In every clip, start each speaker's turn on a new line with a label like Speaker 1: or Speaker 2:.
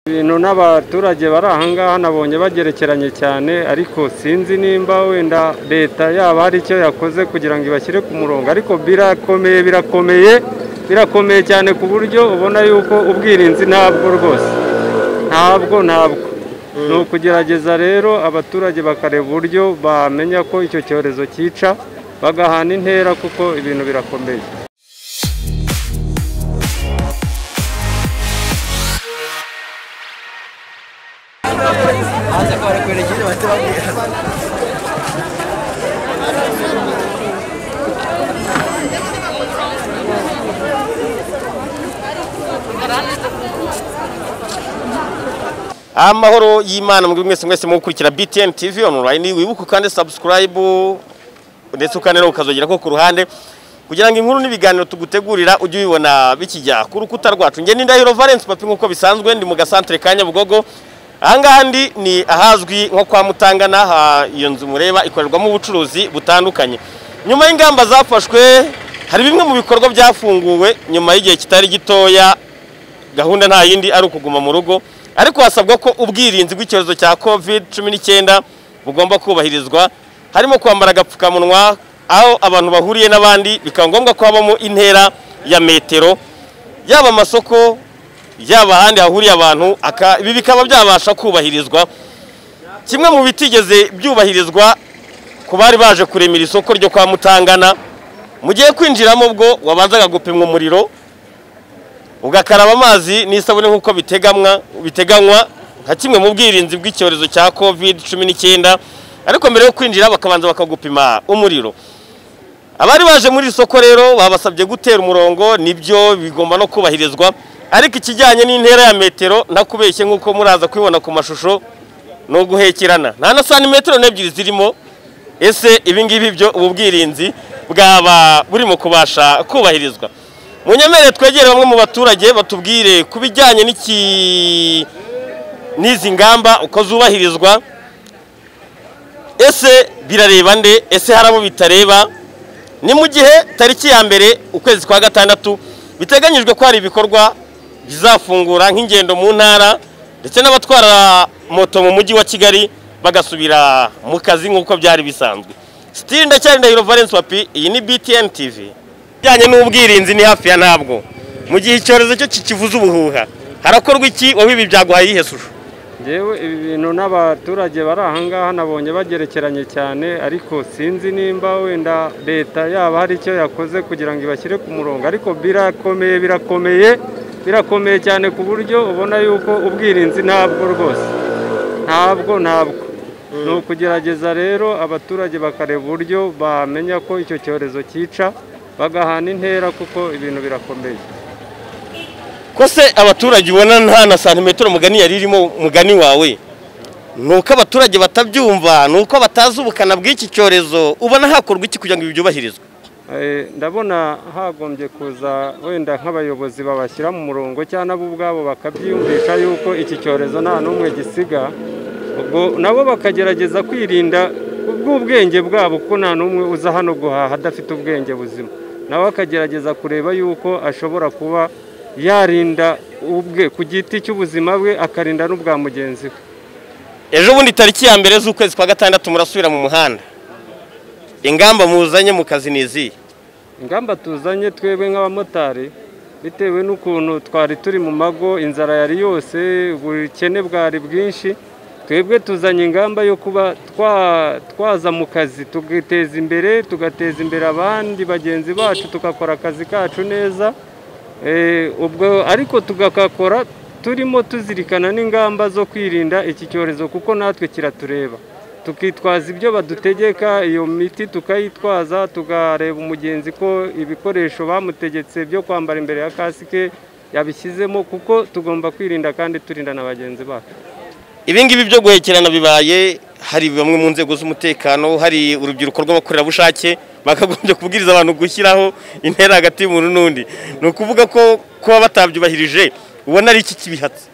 Speaker 1: ibintu n'abaturage bari ahangaha nabonye bagerekeranye cyane ariko sinzi nimba wenda leta yaba hari icyo yakoze kugira ngo ibashyire ku murongo ariko birakomeye birakomeye birakomeye cyane ku buryo ubona yuko ubwirinzi ntabwo rwose ntabwo ntabwo ni ukugerageza rero abaturage bakareba uburyo bamenya ko icyo cyorezo cyica bagahana intera kuko ibintu birakomeye
Speaker 2: amahoro y'imana mwebwe mwese mwese mukurikira btn tv online wibuke kandi subscribe ndetse ukanera ukazogera ko ku ruhande kugira ngo inkuru n'ibiganiro tugutegurira ujye ubibona bikijya ku rukuta rwacu ngende ndahiro valence papi nk'uko bisanzwe ndi mu gasantere ka nyabugogo ahangaha ndi ni ahazwi nko kwa mutangana ha iyo nzu mureba ikorerwamo ubucuruzi butandukanye nyuma y'ingamba zafashwe hari bimwe mu bikorwa byafunguwe nyuma y'igihe kitari gitoya gahunda nta yindi ari ukuguma mu rugo ariko hasabwa ko ubwirinzi bw'icyorezo cya covid cumi n'icyenda bugomba kubahirizwa harimo kwambara agapfukamunwa aho abantu bahuriye n'abandi bikaba ngombwa ko habamo intera ya metero yaba amasoko yaba ahandi hahuriye abantu aka- ibi bikaba byabasha kubahirizwa kimwe mu bitigeze byubahirizwa ku bari baje kuremera isoko ryo kwa mutangana mu gihe kwinjiramo ubwo wabanzaga gupimwa umuriro ugakaraba amazi n'isabune nk'uko bitegamwa biteganywa nka kimwe mu bwirinzi bw'icyorezo cya covid cumi n'icyenda ariko mbere yo kwinjira bakabanza bakagupima umuriro abari baje muri iri soko rero babasabye gutera umurongo nibyo bigomba no kubahirizwa ariko ikijyanye n'intera ya metero ntakubeshye nk'uko muraza kubibona ku mashusho ni uguhekerana nta na santimetero n'ebyiri zirimo ese ibingibi byo ubu bwirinzi bwaba burimo kubasha kubahirizwa mu nyemere twegere bamwe mu baturage batubwire ku bijyanye n'iki n'izi ngamba uko zubahirizwa ese birareba nde ese hari abo bitareba ni mu gihe tariki ya mbere ukwezi kwa gatandatu biteganyijwe ko hari ibikorwa bizafungura nk'ingendo mu ntara ndetse n'abatwara moto mu mujyi wa kigali bagasubira mu kazi nk'uko byari bisanzwe sitiri ndacyari ndahiro valence papi iyi ni btn tv bijyanye n'ubwirinzi ni hafi ya ntabwo mu gihe icyorezo cyo kikivuza ubuhuha harakorwa iki wowe ibi byaguhaye iyihe shusho
Speaker 1: yewe ibi bintu n'abaturage bari ahangaha nabonye bagerekeranye cyane ariko sinzi nimba wenda leta yaba hari icyo yakoze kugira ngo ibashyire ku murongo ariko birakomeye birakomeye birakomeye cyane ku buryo ubona yuko ubwirinzi ntabwo rwose ntabwo ntabwo ni ukugerageza rero abaturage bakareba uburyo bamenya ko icyo cyorezo cyica bagahana intera kuko ibintu birakomeye
Speaker 2: ko se abaturage ubona nta na santimetero mugani yari irimo mugani wawe ni uko abaturage batabyumva ni uko batazi ubukana bw'iki cyorezo ubona hakorwa iki kugira ngo ibi byubahirizwe
Speaker 1: Eh, ndabona hagombye kuza wenda nk'abayobozi babashyira mu murongo cyangwa nabo ubwabo bakabyiyumvisha yuko iki cyorezo nta n'umwe gisiga ubwo nabo bakagerageza kwirinda bw'ubwenge bwabo kuko nta n'umwe uza hano guhaha adafite ubwenge buzima nawe akagerageza kureba yuko ashobora kuba yarinda ubwe ku giti cy'ubuzima bwe akarinda n'ubwa mugenzi we
Speaker 2: ejo bundi tariki ya mbere z'ukwezi kwa gatandatu murasubira mu muhanda ingamba muzanye mu kazi ni izihe
Speaker 1: ingamba tuzanye twebwe nk'abamotari bitewe n'ukuntu twari turi mu mago inzara yari yose ubukene bwari bwinshi twebwe tuzanye ingamba yo kuba twa- twaza mu kazi tugateza imbere tugateza imbere abandi bagenzi bacu tugakora akazi kacu neza Eh, ubwo ariko tugakakora turimo tuzirikana n'ingamba zo kwirinda iki cyorezo kuko natwe kiratureba tukitwaza ibyo badutegeka iyo miti tukayitwaza tukareba umugenzi ko ibikoresho bamutegetse byo kwambara imbere ya kasike yabishyizemo kuko tugomba kwirinda kandi turinda na bagenzi bacu
Speaker 2: ibi ngibi byo guhekerana bibaye hari bamwe mu nzego z'umutekano hari urubyiruko rw'abakorerabushake bakagombye kubwiriza abantu gushyiraho intera hagati y'umuntu n'undi ni ukuvuga ko kuba batabyubahirije ubona ari iki kibihatse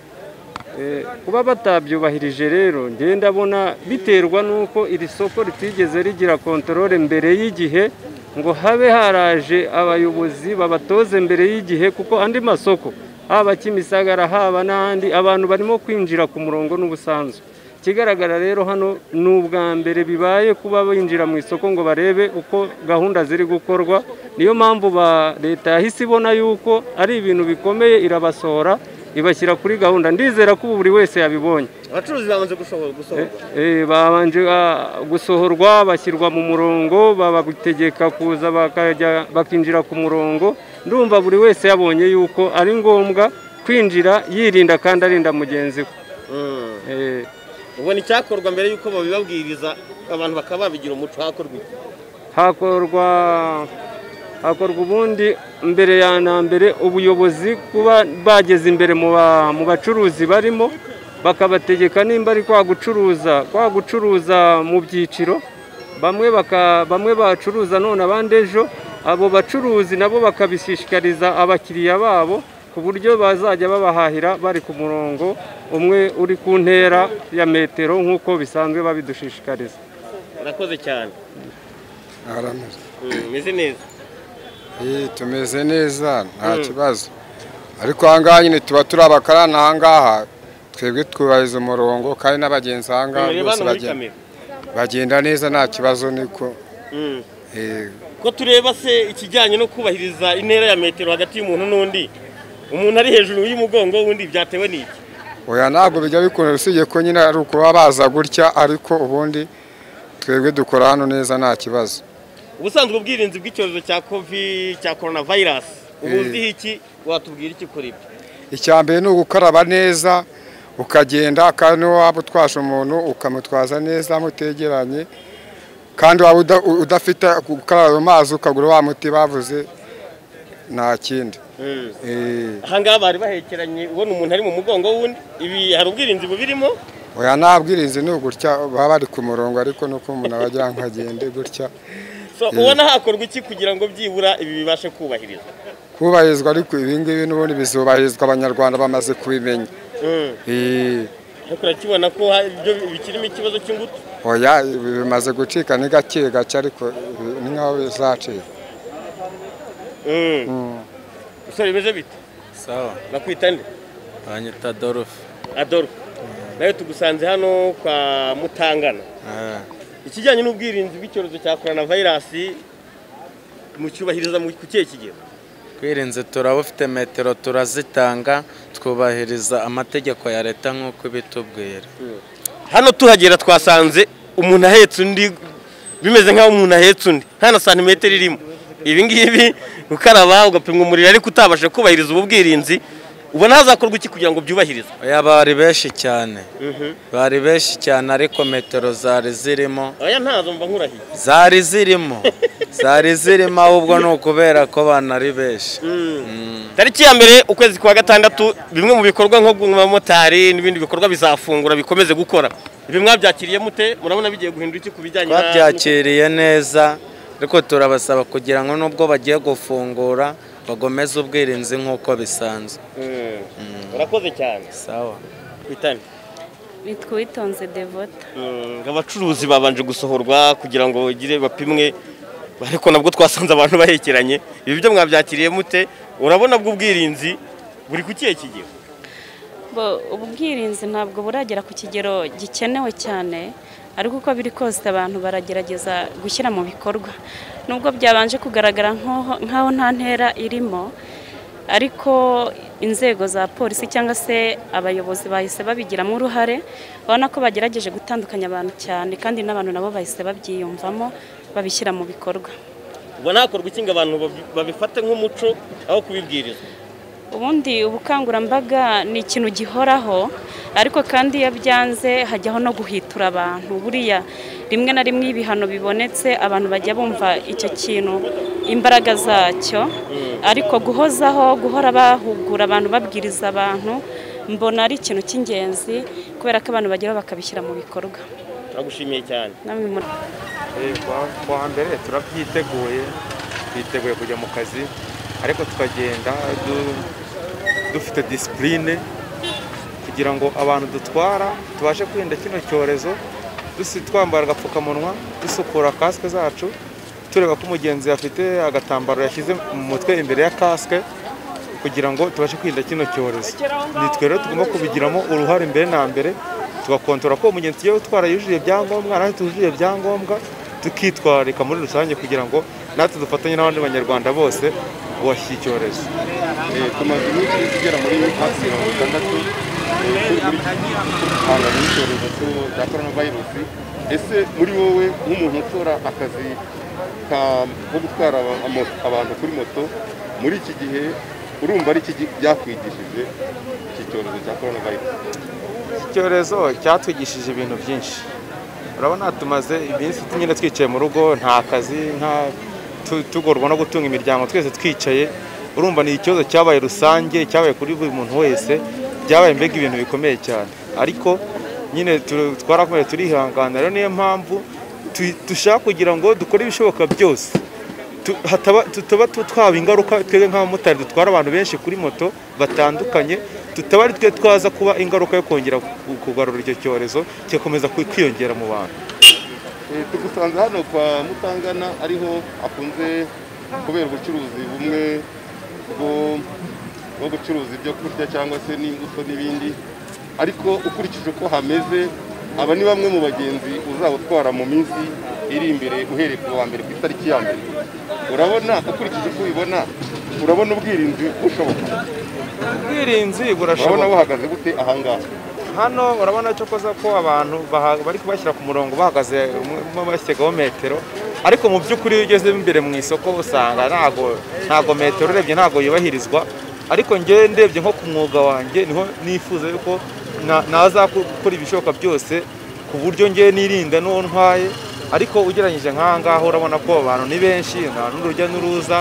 Speaker 1: Eh, kuba batabyubahirije rero ngenda ndabona biterwa n'uko iri soko ritigeze rigira kontorore mbere y'igihe ngo habe haraje abayobozi babatoze mbere y'igihe kuko andi masoko haba kimisagara haba n'ahandi abantu barimo kwinjira ku murongo n'ubusanzwe ikigaragara rero hano ni ubwa mbere bibaye kuba binjira mu isoko ngo barebe uko gahunda ziri gukorwa niyo mpamvu ba leta yahise ibona yuko ari ibintu bikomeye irabasohora ibashyira kuri gahunda ndizera ko ubu buri wese yabibonye
Speaker 2: abacuruzi bamaze gusohoka
Speaker 1: Eh, babanje ah, gusohorwa bashyirwa mu murongo babategeka kuza bakajya bakinjira ku murongo ndumva buri wese yabonye yuko ari ngombwa kwinjira yirinda kandi arinda mugenzi we Eh,
Speaker 2: ubona icyakorwa mbere y'uko babibabwiriza abantu bakaba babigira umuco hakorwa iki?
Speaker 1: hakorwa hakorwa ubundi mbere ya na mbere ubuyobozi kuba bageze imbere mu ba- mu bacuruzi barimo bakabategeka nimba ari kwa gucuruza kwa gucuruza mu byiciro bamwe baka- bamwe bacuruza none abandi ejo abo bacuruzi nabo bakabishishikariza abakiriya babo ku buryo bazajya babahahira bari ku murongo umwe uri ku ntera ya metero nk'uko bisanzwe babidushishikariza
Speaker 2: murakoze cyane
Speaker 3: Arameze.
Speaker 2: Mm, meze neza
Speaker 3: Eh, tumeze neza nta kibazo ariko ahangaha nyine tuba turi abakarani ahangaha twebwe twubahiriza umurongo kandi n'abagenzi ahangaha
Speaker 2: reba
Speaker 3: bose
Speaker 2: hano muri
Speaker 3: bagenda,
Speaker 2: kamera
Speaker 3: bagenda neza nta kibazo niko
Speaker 2: Mm.
Speaker 3: eh,
Speaker 2: ko tureba se ikijyanye no kubahiriza intera ya metero hagati y'umuntu n'undi umuntu ari hejuru y'umugongo w'undi byatewe n'iki
Speaker 3: oya ntabwo bijya bikunda usibye ko nyine ari ukuba baza gutya ariko ubundi twebwe dukora hano neza nta kibazo
Speaker 2: ubusanzwe ubwirinzi bw'icyorezo cya covid cya corona virus ubu uziho iki watubwira iki kuri ibyo
Speaker 3: icya mbere ni ugukaraba neza ukagenda kandi niba waba utwaje umuntu ukamutwaza neza mutegeranye kandi waba uda- u- udafite gukaraba mu mazi ukagura wa muti bavuze nta kindi Eh,
Speaker 2: ahangaha bari bahekeranye ubona umuntu ari mu mugongo w'undi ibi hari ubwirinzi bubirimo
Speaker 3: oya nta bwirinzi ni ugutya baba bari ku murongo ariko nuko umuntu aba agira ngo agende gutya
Speaker 2: so ubona hakorwa iki kugira ngo byibura ibi bibashe kubahirizwa
Speaker 3: kubahirizwa ariko ibingibi n'ubundi bizubahirizwa abanyarwanda bamaze kubimenya
Speaker 2: Mm.
Speaker 3: Eh,
Speaker 2: ariko urakibona ko hari ibyo bikirimo ikibazo cy'ingutu
Speaker 3: oya bimaze gucika ni gake gake ariko eh, ni nkaho bizacika
Speaker 2: Mm. Usore bimeze bite
Speaker 4: Sawa,
Speaker 2: bakwita nde
Speaker 4: banyita Adolphe.
Speaker 2: adolfo nawe tugusanze hano kwa mutangana
Speaker 4: Eh,
Speaker 2: ikijyanye n'ubwirinzi bw'icyorezo cya korona vayirasi mucyubahiriza mu- ku kihe kigero
Speaker 4: Twirinze turabufite metero turazitanga twubahiriza amategeko ya leta nk'uko ibitubwira.
Speaker 2: hano tuhagera twasanze umuntu ahetse undi bimeze nk'aho umuntu ahetse undi nta na santimetero irimo ibi ngibi gukaraba ugapimwa umuriro ariko utabasha kubahiriza ubu bwirinzi ubona hazakorwa iki kugira ngo byubahirizwe
Speaker 4: Oya bari benshi cyane, bari benshi cyane ariko metero zari zirimo,
Speaker 2: aya ntazo mva nkurahiye
Speaker 4: zari zirimo, zari zirimo ahubwo ni ukubera ko bana ari benshi.
Speaker 2: tariki ya mbere ukwezi kwa gatandatu bimwe mu bikorwa nko guha abamotari n'ibindi bikorwa bizafungura bikomeze gukora ibi mwabyakiriye mute murabona bigiye guhindura iki ku bijyanye na-
Speaker 4: Twabyakiriye neza ariko turabasaba kugira ngo nubwo bagiye gufungura bagomeze ubwirinzi nk'uko bisanzwe.
Speaker 2: Mm. murakoze cyane
Speaker 4: Sawa.
Speaker 2: twitane
Speaker 5: bitwa uwitonze devota
Speaker 2: Mm, abacuruzi babanje gusohorwa kugira ngo bagire bapimwe ariko nabwo twasanze abantu bahekeranye ibi byo mwabyakiriye mute urabona bwo ubwirinzi buri ku kihe kigero
Speaker 5: bo ubwirinzi ntabwo buragera ku kigero gikenewe cyane ariko uko biri kose abantu baragerageza gushyira mu bikorwa nubwo byabanje kugaragara nk'aho- nk'aho nta ntera irimo ariko inzego za polisi cyangwa se abayobozi bahise babigiramo uruhare urabona ko bagerageje gutandukanya abantu cyane kandi n'abantu nabo bahise babyiyumvamo babishyira mu bikorwa
Speaker 2: ubona hakorwa iki ngo abantu babi- babifate nk'umuco aho kubibwirizwa
Speaker 5: ubundi ubukangurambaga ni ikintu gihoraho ariko kandi iyo byanze hajyaho no guhitura abantu buriya rimwe na rimwe iyo ibihano bibonetse abantu bajya bumva icyo kintu imbaraga zacyo ariko guhozaho guhora bahugura abantu babwiriza abantu mbona ari ikintu cy'ingenzi kubera ko abantu bageraho bakabishyira mu bikorwa
Speaker 2: turagushimiye cyane
Speaker 5: namwe mu-
Speaker 6: kuwa mbere turabyiteguye twiteguye kujya mu kazi ariko tukagenda du- dufite disipurine kugira ngo abantu dutwara tubashe kwirinda kino cyorezo dusi twambara agapfukamunwa dusukura kasike zacu tureba ko umugenzi afite agatambaro yashyize mu mutwe imbere ya kasike kugira ngo tubashe kwirinda kino cyorezo ni twe rero tugomba kubigiramo uruhare mbere na mbere tugakontora ko umugenzi tugiye utwara yujuje ibyangombwa natwe tuzuye ibyangombwa tukitwararika muri rusange kugira ngo natwe dufatanye n'abandi banyarwanda bose guhashya icyorezo
Speaker 7: tumaze iminsi tugera muri hafi mirongo itandatu duhanganye n'icyorezo cy'u- cya coronavirus ese muri wowe nk'umuntu ukora akazi ka- ko gutwara aba- amo- abantu kuri moto muri iki gihe urumva ari iki gi- byakwigishije iki cyorezo cya coronavirus
Speaker 6: icyorezo cyatwigishije ibintu byinshi urabona tumaze iminsi nyine twicaye mu rugo nta kazi nta tu- tugorwa no gutunga imiryango twese twicaye urumva ni ikibazo cyabaye rusange cyabaye kuri buri muntu wese byabaye mbega ibintu bikomeye cyane ariko nyine tu- twarakomeje turihangana rero niyo mpamvu tu- dushaka kugira ngo dukore ibishoboka byose tu- hataba- tutaba tu- twaba ingaruka twebwe nk'abamotari dutwara abantu benshi kuri moto batandukanye tutaba ari twe twaza kuba ingaruka yo kongera ku- kugarura icyo cyorezo kigakomeza kwi- kwiyongera mu bantu
Speaker 7: Eh, tugusanze hano kwa mutangana ariho akunze kubera ubucuruzi bumwe bwo bwo gucuruza ibyo kurya cyangwa se n'imbuto n'ibindi ariko ukurikije uko hameze aba ni bamwe mu bagenzi uzawutwara mu minsi iri imbere uhereye ku wa mbere ku itariki ya mbere urabona ukurikije uko ubibona urabona ubwirinzi bushoboka
Speaker 6: ubwirinzi
Speaker 7: urabona
Speaker 6: burashoboka
Speaker 7: buhagaze bute ahangaha
Speaker 6: hano urabona cyo koza ko abantu baha- bari kubashyira ku murongo bahagaze umwe bashyigaho metero ariko mu by'ukuri iyo ugeze imbere mu isoko usanga ntago ntago metero urebye ntago yubahirizwa ariko njyewe ndebye nko ku mwuga wanjye niho nifuza yuko na- naza gukora ibishoboka byose ku buryo njyewe nirinda n'uwo ntwaye ariko ugereranyije nk'aha ngaha urabona ko abantu ni benshi nta n'urujya n'uruza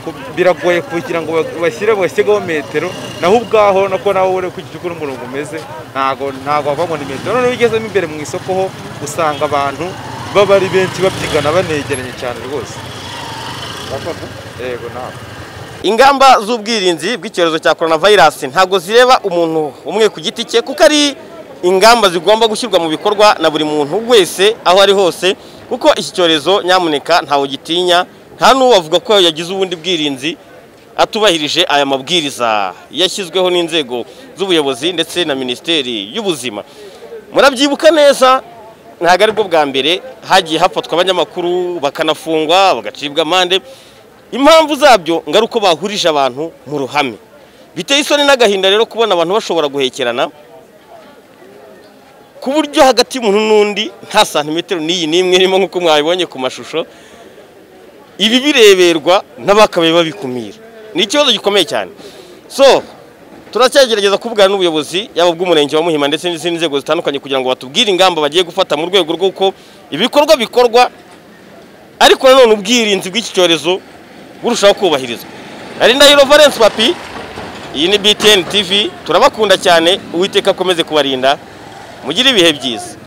Speaker 6: ku- biragoye kugira ngo ba- bashyire basigeho metero naho ubwaho nako nawe uri ku gicuku n'umurongo umeze ntago ntago wavamo ni metero noneho iyo ugezemo imbere mu isoko ho usanga abantu baba ari benshi babyigana banegeranye cyane rwose
Speaker 7: Urakoze.
Speaker 6: yego nawe
Speaker 2: ingamba z'ubwirinzi bw'icyorezo cya coronavirus ntabwo zireba umuntu umwe ku giti cye kuko ari ingamba zigomba gushyirwa mu bikorwa na buri muntu wese aho ari hose kuko iki cyorezo nyamuneka ntawe gitinya nta n'uwo avuga ko yagize ubundi bwirinzi atubahirije aya mabwiriza yashyizweho n'inzego z'ubuyobozi ndetse na minisiteri y'ubuzima murabyibuka neza ntabwo aribwo bwa mbere hagiye hafatwa abanyamakuru bakanafungwa bagacibwa amande impamvu zabyo ngo ari uko bahurije abantu mu ruhame biteye isoni n'agahinda rero kubona abantu bashobora guhekerana ku buryo hagati y'umuntu n'undi nta santimetero n'iyi n'imwe irimo nk'uko mwabibonye ku mashusho ibi bireberwa n'abakabaye babikumira ni ikibazo gikomeye cyane so turacyagerageza kuvugana n'ubuyobozi yaba ubw'umurenge wa muhima ndetse n'izindi nzego zitandukanye kugira ngo batubwire ingamba bagiye gufata mu rwego rw'uko ibikorwa bikorwa ariko nanone ubwirinzi bw'iki cyorezo burushaho kubahirizwa hari ndahiro valence papi iyi ni btn tv turabakunda cyane uwiteka akomeze kubarinda mugire ibihe byiza